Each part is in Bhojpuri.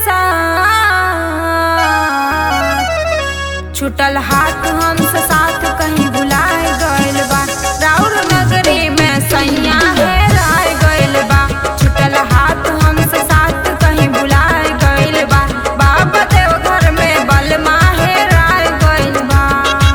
साथ छुटल हाथ हमसे साथ कहीं भुलाए गइल बा राउर नगरी में सैया है राय गइल बा छुटल हाथ हमसे साथ कहीं भुलाए गइल बा बाबा देव घर में बलमा है राय गइल बा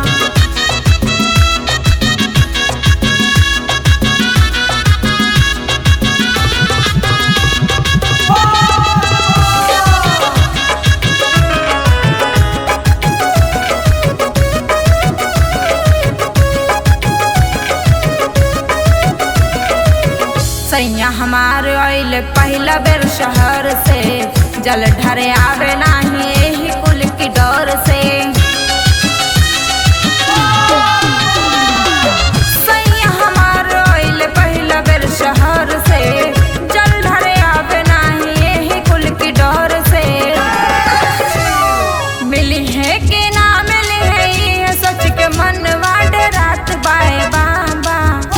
सैया हमार आइल पहिला बेर शहर से जल ढरे आवे नाही एही कुल की डर से सैया हमार आइल पहिला बेर शहर से जल ढरे आवे नाही एही कुल की डर से मिली है कि ना मिली है ये सच के मन वाडे रात बाए बाबा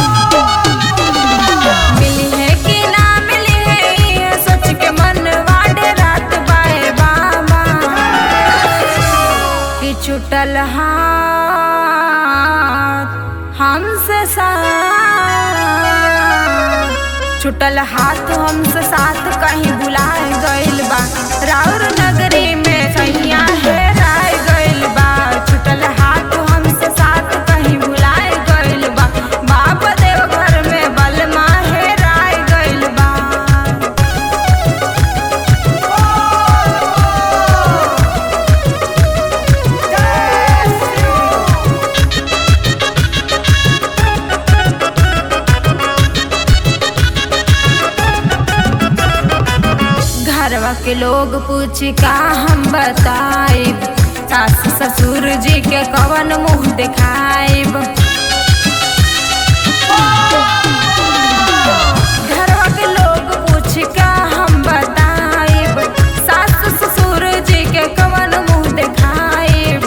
मिली है कि ना मिली है ये सच के मन वाडे रात बाए बाबा कि छुटल हाथ हमसे साथ छुटल हाथ हमसे साथ कहीं बुलाए गइल बा राउर नगरी में सैया है राय गइल बा छुटल हाथ हमसे साथ कहीं भुलाए गइल बा बाप देव घर में बलमा है राय गइल बा घरवा के लोग पूछ का हम बताइब सास ससुर जी के कवन मुंह दिखाइब घरवा के लोग पूछ का हम बताइब सास ससुर जी के कवन मुंह दिखाइब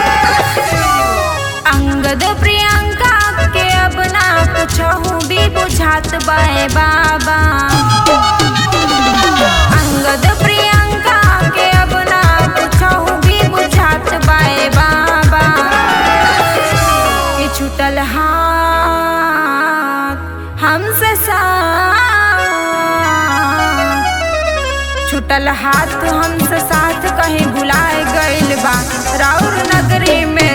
अंगद प्रियंका के अब ना कुछ भी बुझात बाए बाबा अंगद प्रियंका के अब ना कुछहु भी बुझात बाए बाबा कि छुटल हाथ हमसे साथ छुटल हाथ हमसे साथ कहीं भुलाए गइल बा राउर नगरी में